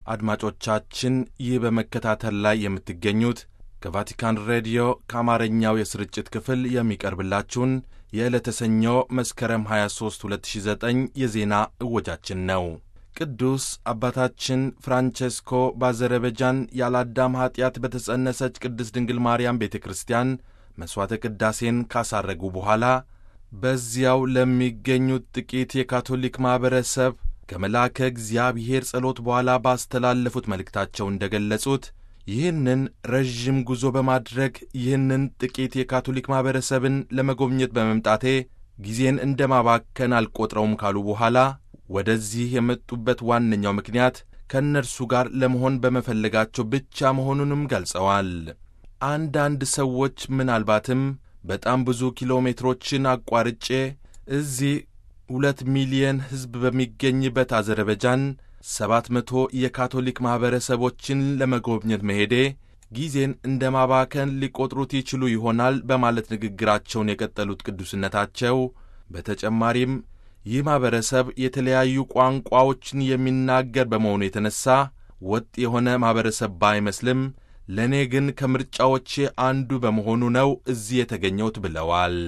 አድማጮቻችን ይህ በመከታተል ላይ የምትገኙት ከቫቲካን ሬዲዮ ከአማርኛው የስርጭት ክፍል የሚቀርብላችሁን የዕለተ ሰኞ መስከረም 23 2009 የዜና እወጃችን ነው። ቅዱስ አባታችን ፍራንቼስኮ በአዘረበጃን ያለ አዳም ኀጢአት በተጸነሰች ቅድስት ድንግል ማርያም ቤተ ክርስቲያን መሥዋዕተ ቅዳሴን ካሳረጉ በኋላ በዚያው ለሚገኙት ጥቂት የካቶሊክ ማኅበረሰብ ከመልአከ እግዚአብሔር ጸሎት በኋላ ባስተላለፉት መልእክታቸው እንደ ገለጹት ይህንን ረዥም ጉዞ በማድረግ ይህንን ጥቂት የካቶሊክ ማኅበረሰብን ለመጎብኘት በመምጣቴ ጊዜን እንደ ማባከን አልቈጥረውም ካሉ በኋላ ወደዚህ የመጡበት ዋነኛው ምክንያት ከእነርሱ ጋር ለመሆን በመፈለጋቸው ብቻ መሆኑንም ገልጸዋል። አንዳንድ ሰዎች ምናልባትም በጣም ብዙ ኪሎ ሜትሮችን አቋርጬ እዚህ ሁለት ሚሊየን ሕዝብ በሚገኝበት አዘርበጃን ሰባት መቶ የካቶሊክ ማኅበረሰቦችን ለመጎብኘት መሄዴ ጊዜን እንደ ማባከን ሊቈጥሩት ይችሉ ይሆናል በማለት ንግግራቸውን የቀጠሉት ቅዱስነታቸው በተጨማሪም ይህ ማኅበረሰብ የተለያዩ ቋንቋዎችን የሚናገር በመሆኑ የተነሣ ወጥ የሆነ ማኅበረሰብ ባይመስልም ለእኔ ግን ከምርጫዎቼ አንዱ በመሆኑ ነው እዚህ የተገኘሁት ብለዋል።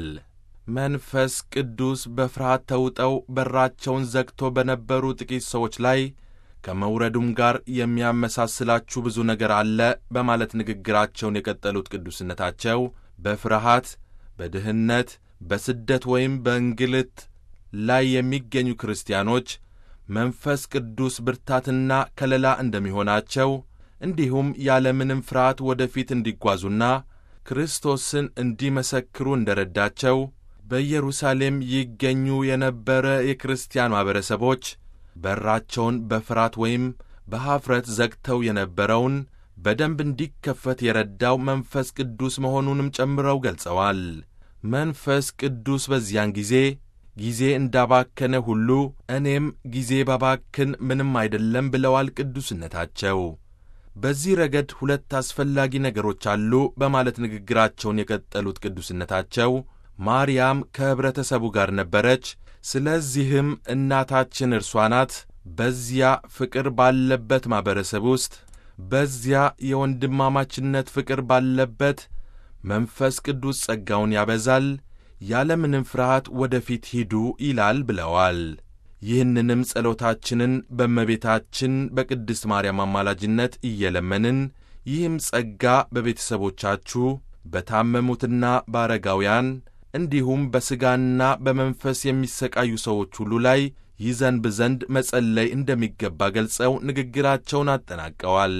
መንፈስ ቅዱስ በፍርሃት ተውጠው በራቸውን ዘግቶ በነበሩ ጥቂት ሰዎች ላይ ከመውረዱም ጋር የሚያመሳስላችሁ ብዙ ነገር አለ በማለት ንግግራቸውን የቀጠሉት ቅዱስነታቸው በፍርሃት፣ በድህነት፣ በስደት ወይም በእንግልት ላይ የሚገኙ ክርስቲያኖች መንፈስ ቅዱስ ብርታትና ከለላ እንደሚሆናቸው እንዲሁም ያለምንም ፍርሃት ወደፊት እንዲጓዙና ክርስቶስን እንዲመሰክሩ እንደ ረዳቸው በኢየሩሳሌም ይገኙ የነበረ የክርስቲያን ማኅበረሰቦች በራቸውን በፍርሃት ወይም በኀፍረት ዘግተው የነበረውን በደንብ እንዲከፈት የረዳው መንፈስ ቅዱስ መሆኑንም ጨምረው ገልጸዋል። መንፈስ ቅዱስ በዚያን ጊዜ ጊዜ እንዳባከነ ሁሉ እኔም ጊዜ ባባክን ምንም አይደለም ብለዋል ቅዱስነታቸው። በዚህ ረገድ ሁለት አስፈላጊ ነገሮች አሉ በማለት ንግግራቸውን የቀጠሉት ቅዱስነታቸው ማርያም ከኅብረተሰቡ ጋር ነበረች። ስለዚህም እናታችን እርሷ ናት። በዚያ ፍቅር ባለበት ማኅበረሰብ ውስጥ በዚያ የወንድማማችነት ፍቅር ባለበት መንፈስ ቅዱስ ጸጋውን ያበዛል። ያለምንም ፍርሃት ወደፊት ሂዱ ይላል ብለዋል። ይህንንም ጸሎታችንን በእመቤታችን በቅድስት ማርያም አማላጅነት እየለመንን ይህም ጸጋ በቤተሰቦቻችሁ በታመሙትና በአረጋውያን እንዲሁም በሥጋና በመንፈስ የሚሰቃዩ ሰዎች ሁሉ ላይ ይዘንብ ዘንድ መጸለይ እንደሚገባ ገልጸው ንግግራቸውን አጠናቀዋል።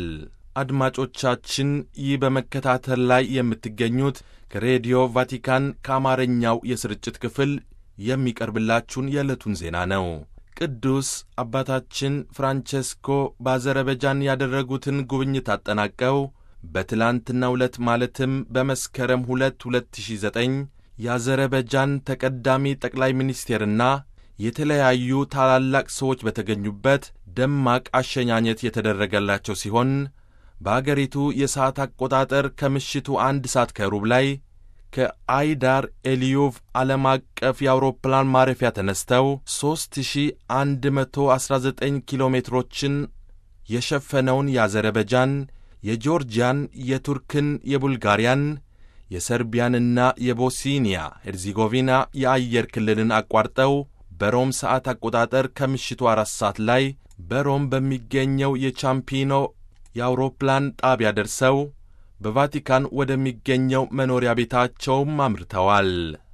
አድማጮቻችን ይህ በመከታተል ላይ የምትገኙት ከሬዲዮ ቫቲካን ከአማርኛው የስርጭት ክፍል የሚቀርብላችሁን የዕለቱን ዜና ነው። ቅዱስ አባታችን ፍራንቼስኮ በአዘረበጃን ያደረጉትን ጉብኝት አጠናቀው በትላንትናው ዕለት ማለትም በመስከረም 2 2009 የአዘረበጃን ተቀዳሚ ጠቅላይ ሚኒስቴርና የተለያዩ ታላላቅ ሰዎች በተገኙበት ደማቅ አሸኛኘት የተደረገላቸው ሲሆን በአገሪቱ የሰዓት አቆጣጠር ከምሽቱ አንድ ሰዓት ከሩብ ላይ ከአይዳር ኤልዩቭ ዓለም አቀፍ የአውሮፕላን ማረፊያ ተነስተው 3119 ኪሎ ሜትሮችን የሸፈነውን የአዘረበጃን፣ የጆርጂያን፣ የቱርክን፣ የቡልጋሪያን፣ የሰርቢያንና የቦስኒያ ሄርዚጎቪና የአየር ክልልን አቋርጠው በሮም ሰዓት አቆጣጠር ከምሽቱ አራት ሰዓት ላይ በሮም በሚገኘው የቻምፒኖ የአውሮፕላን ጣቢያ ደርሰው በቫቲካን ወደሚገኘው መኖሪያ ቤታቸውም አምርተዋል።